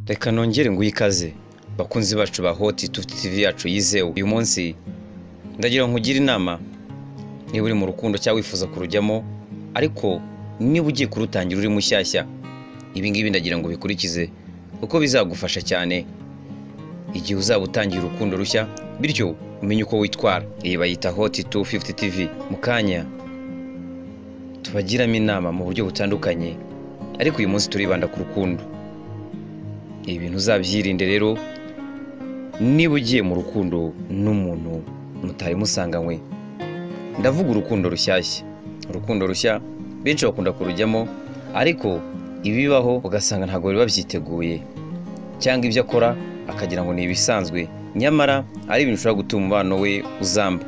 reka nongere nguhe ikaze bakunzi bacu ba hoti tuti tv yacu yizewe uyu munsi ndagira ngo ugire inama niba uri mu rukundo cyangwa wifuza kurujyamo ariko niba ugiye kurutangira uri mushyashya ibi ngibi ndagira ngo bikurikize kuko bizagufasha cyane igihe uzaba utangiye urukundo rushya bityo umenye uko witwara iyi bayita hoti tu fifuti tivi mu kanya tubagiramo inama mu buryo butandukanye ariko uyu munsi turibanda ku rukundo ibi bintu uzabyirinde rero niba ugiye mu rukundo n'umuntu mutari musanganywe ndavuga urukundo rushyashya urukundo rushya benshi bakunda kurujyamo ariko ibibaho ugasanga ntabwo biba byiteguye cyangwa ibyo akora akagira ngo ni ibisanzwe nyamara ari ibintu ushobora gutuma umubano we uzamba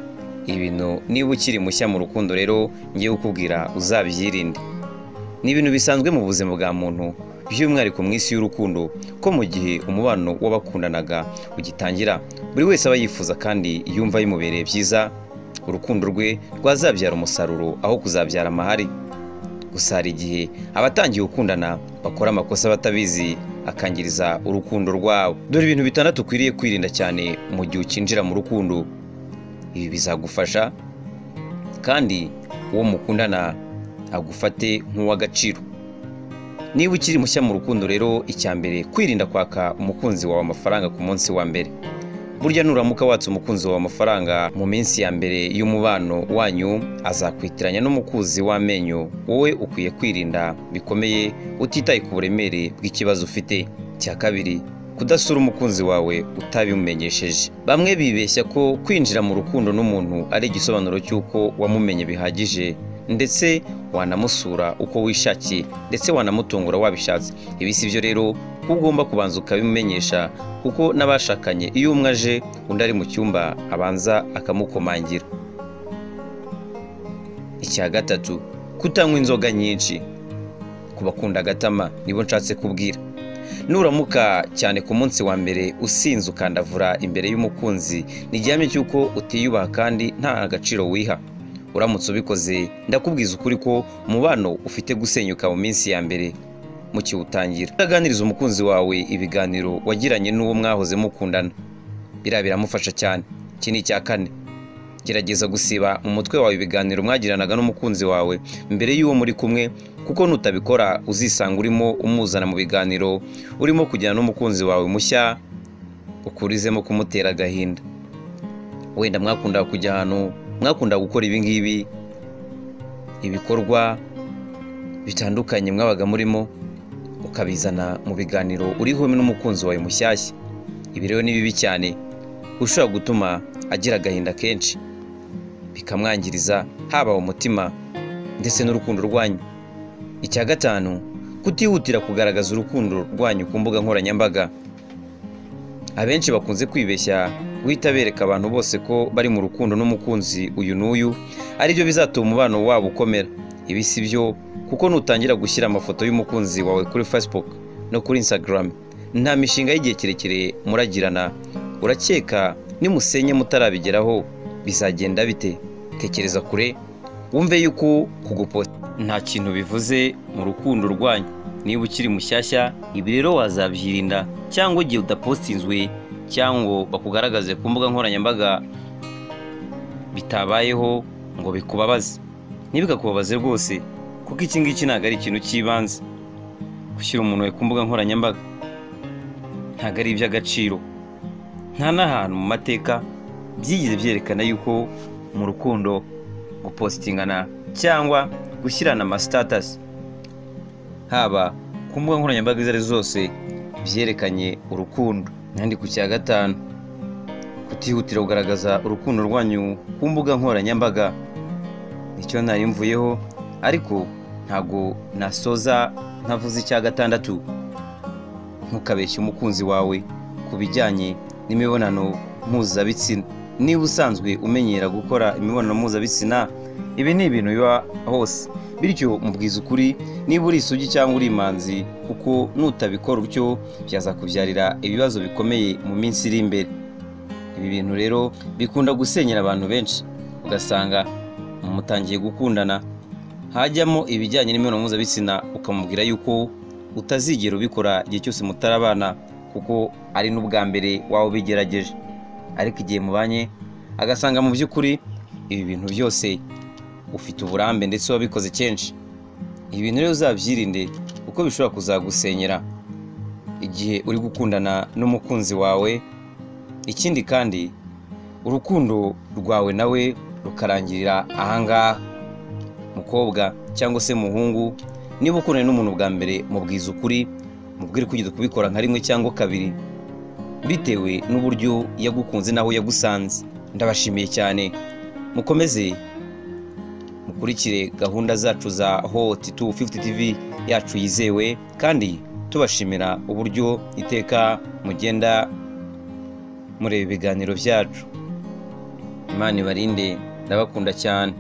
ibintu niba ukiri mushya mu rukundo rero ngiye kukubwira uzabyirinde ni ibintu bisanzwe mu buzima bwa muntu by'umwihariko mu isi y'urukundo ko mu gihe umubano w'abakundanaga ugitangira buri wese aba yifuza kandi yumva bimubereye byiza urukundo rwe rwazabyara umusaruro aho kuzabyara amahari gusa hari igihe abatangiye gukundana bakora amakosa batabizi akangiriza urukundo rwabo dore ibintu bitandatu ukwiriye kwirinda cyane mu gihe ukinjira mu rukundo ibi bizagufasha kandi uwo mukundana agufate nk'uw'agaciro niba ukiri mushya mu rukundo rero icya mbere kwirinda kwaka umukunzi wawe amafaranga ku munsi wa mbere burya nuramuka watse umukunzi wawe amafaranga mu minsi ya mbere y'umubano wanyu azakwitiranya n'umukunzi w'amenyo wowe ukwiye kwirinda bikomeye utitaye ku buremere bw'ikibazo ufite cya kabiri kudasura umukunzi wawe utabimumenyesheje bamwe bibeshya ko kwinjira mu rukundo n'umuntu ari igisobanuro cy'uko wamumenye bihagije ndetse wanamusura uko wishakiye ndetse wanamutungura wabishatse ibi si byo rero ko ugomba kubanza ukabimumenyesha kuko n'abashakanye iyo umwe aje undi ari mu cyumba abanza akamukomangira icya gatatu kutanywa inzoga nyinshi ku bakunda agatama nibo nshatse kubwira nuramuka cyane ku munsi wa mbere usinze ukandavura imbere y'umukunzi ni igihame cy'uko utiyubaha kandi nta agaciro wiha uramutse ubikoze ndakubwiza ukuri ko umubano ufite gusenyuka mu minsi ya mbere mukiwutangira utaganiriza umukunzi wawe ibiganiro wagiranye n'uwo mwahoze mukundana biriya biramufasha cyane iki ni icya kane gerageza gusiba mu mutwe wawe ibiganiro mwagiranaga n'umukunzi wawe mbere y'uwo muri kumwe kuko nutabikora uzisanga urimo umuzana mu biganiro urimo kujyana n'umukunzi wawe mushya ukurizemo kumutera agahinda wenda mwakunda kujya ahantu mwakunda gukora ibi ngibi ibikorwa bitandukanye mwabaga murimo ukabizana mu biganiro uriho n'umukunzi wawe mushyashya ibi rero ni bibi cyane ushobora gutuma agira agahinda kenshi bikamwangiriza haba umutima ndetse n'urukundo rwanyu icya gatanu kutihutira kugaragaza urukundo rwanyu ku mbuga nkoranyambaga abenshi bakunze kwibeshya guhita bereka abantu bose ko bari mu rukundo n'umukunzi uyu n'uyu aribyo bizatuma umubano wabo ukomera ibi si byo kuko nutangira gushyira amafoto y'umukunzi wawe kuri facebook no kuri instagram nta mishinga y'igihe kirekire muragirana urakeka nimusenye mutarabigeraho bizagenda bite tekereza kure wumve yuko kuguposta nta kintu bivuze mu rukundo rwanyu niba ukiri mushyashya ibi rero wazabyirinda cyangwa igihe udapostinzwe cyangwa bakugaragaze ku mbuga nkoranyambaga bitabayeho ngo bikubabaze ntibikakubabaze rwose kuko iki ngiki ntabwo ari ikintu cy'ibanze gushyira umuntu we ku mbuga nkoranyambaga ntabwo ari iby'agaciro nta n'ahantu mu mateka byigeze byerekana yuko mu rukundo gupositingana cyangwa gushyirana amasitatasi haba ku mbuga nkoranyambaga izo ari zose byerekanye urukundo nandi ku cya gatanu kutihutira kugaragaza urukundo rwanyu ku mbuga nkoranyambaga nicyo ntari mvuyeho ariko ntabwo nasoza ntavuze icya gatandatu ntukabeshye umukunzi wawe ku bijyanye n'imibonano mpuzabitsina niba usanzwe umenyera gukora imibonano mpuzabitsina ibi ni ibintu biba hose bityo mubwiza ukuri niba uri isugi cyangwa uri imanzi kuko nutabikora utyo byazakubyarira ibibazo bikomeye mu minsi iri imbere ibi bintu rero bikunda gusenyera abantu benshi ugasanga mutangiye gukundana hajyamo ibijyanye n'imibonano mpuzabitsina ukamubwira yuko utazigera ubikora igihe cyose mutarabana kuko ari n'ubwa mbere waba ubigerageje ariko igihe mubanye agasanga mu by'ukuri ibi bintu byose ufite uburambe ndetse wabikoze kenshi ibi bintu rero uzabyirinde kuko bishobora kuzagusenyera igihe uri gukundana n'umukunzi wawe ikindi kandi urukundo rwawe nawe rukarangirira ahangaha mukobwa cyangwa se muhungu niba ukundana n'umuntu bwa mbere mubwiza ukuri mubwire kugeza kubikora nka rimwe cyangwa kabiri bitewe n'uburyo yagukunze n'aho yagusanze ndabashimiye cyane mukomeze mukurikire gahunda zacu za hoti tu fifuti tivi yacu yizewe kandi tubashimira uburyo iteka mugenda mureba ibiganiro byacu imana ibarinde ndabakunda cyane